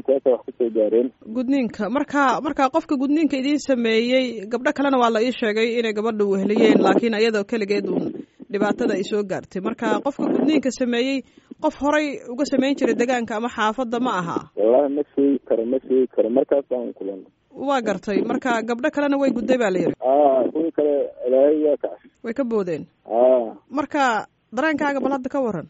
saasa wax kusoo gaareen gudniinka marka marka qofka gudniinka idiin sameeyey gabdho kalena waa la ii sheegay inay gabadha weheliyeen laakiin iyadoo keligeed uun dhibaatada ay soo gaartay marka qofka gudniinka sameeyey qof horay uga samayn jiray degaanka ama xaafadda ma aha wallahi ma sheegi karo ma sheegi karo markaas baan kulan waa gartay marka gabdho kalena way gudday baa la yidhi a kuwii kale ilaahay waa kacash way ka boodeen a marka dareenkaaga bal hadda ka waran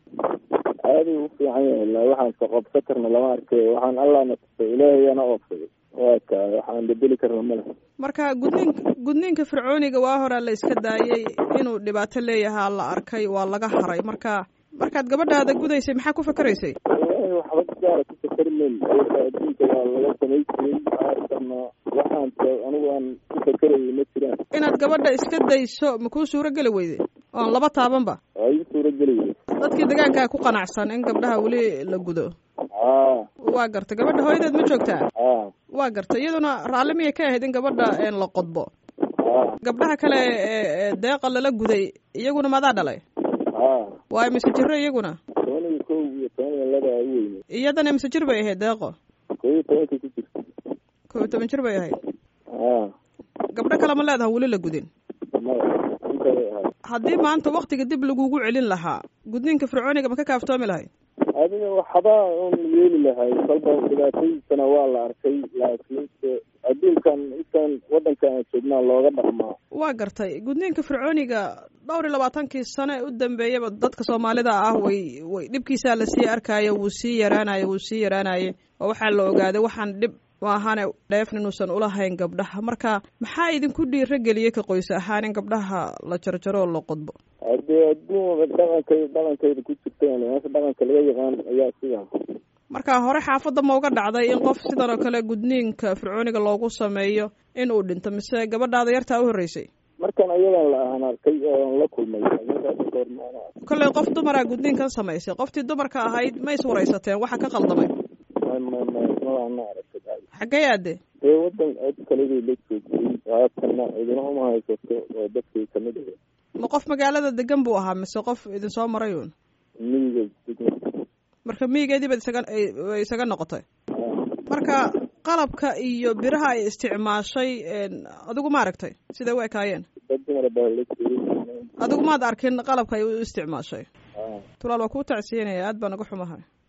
aada u fiican yahay la waxaan ka qobsa karna lama arkay waxaan allahna tusay ilaahayana oobsaday waa ka waxaan bedeli karna male marka gudniinka gudniinka fircooniga waa horaa la iska daayey inuu dhibaato leeyahaa la arkay waa laga haray marka markaad gabadhaada gudaysay maxaa ku fakeraysay wallahi waxba gaara ku fakermayn ayaka adduunka waa laga samay jiray arkana waxaan anigu aan ku fakerayay ma jiraan inaad gabadha iska dayso ma kuu suuro geli weyde oon laba taabanba waa ii suura geliyay dadkii degaankaa ku qanacsan in gabdhaha weli la gudo a waa gartay gabadha hooyadeed ma joogtaa a waa gartay iyaduna raalli miyay ka ahayd in gabadha la qodbo a gabdhaha kale ee deeqa lala guday iyaguna madaa dhalay a waayo mise jiro iyaguna toban iyo kow iyo toban iyo laba u weynay iyadana mise jir bay ahayd deeqo kow iyo tobanka ku jirta kow iyo toban jir bay ahayd a gabdho kale ma leedaha weli la gudin maya inta bay ahayd haddii maanta waktiga dib lagugu celin lahaa gudniinka fircooniga ma ka kaaftoomi lahayd adiga waxba un yeeli lahay kolba dhibaatadiisana waa la arkay laakiinse adduunkan intan waddankan aan joognaa looga dhaqmaa waa gartay gudniinka fircooniga dhowr iyo labaatankii sano ee u dambeeyaba dadka soomaalida ah way way dhibkiisaa lasii arkaayo wuu sii yaraanayo wuu sii yaraanaye oo waxaa la ogaaday waxaan dhib maahane dheefn inuusan ulahayn gabdhaha marka maxaa idinku dhiiro geliyey ka qoys ahaan in gabdhaha la jarjaro oo la qodbo haddee adduun dhaqankay dhaqankayda ku jirta meesha dhaqanka laga yaqaan ayaa sidaa marka hore xaafadda ma uga dhacday in qof sidan oo kale gudniinka fircooniga loogu sameeyo in uu dhinto mise gabadhaada yartaa u horreysay markan ayadan la ahan arkay oon la kulmay goormaana kollay qof dumaraa gudniinkan samaysay qoftii dumarka ahayd ma is waraysateen waxa ka qaldamay ma aragtay xaggee aade dee waddan cid kalebay la joogtay haatana idina uma haysato oo dadkay kamid ahe ma qof magaalada degan buu ahaa mise qof idinsoo maray uun miyiga degma marka miyigeedii baad isaga ay isaga noqotay marka qalabka iyo biraha ay isticmaashay adigu ma aragtay siday u ekaayeen dad dumar baa la joogay adigu maad arkin qalabka ay u isticmaashay a tulaal waa kuu tacsiyanaya aad baa naga xumahay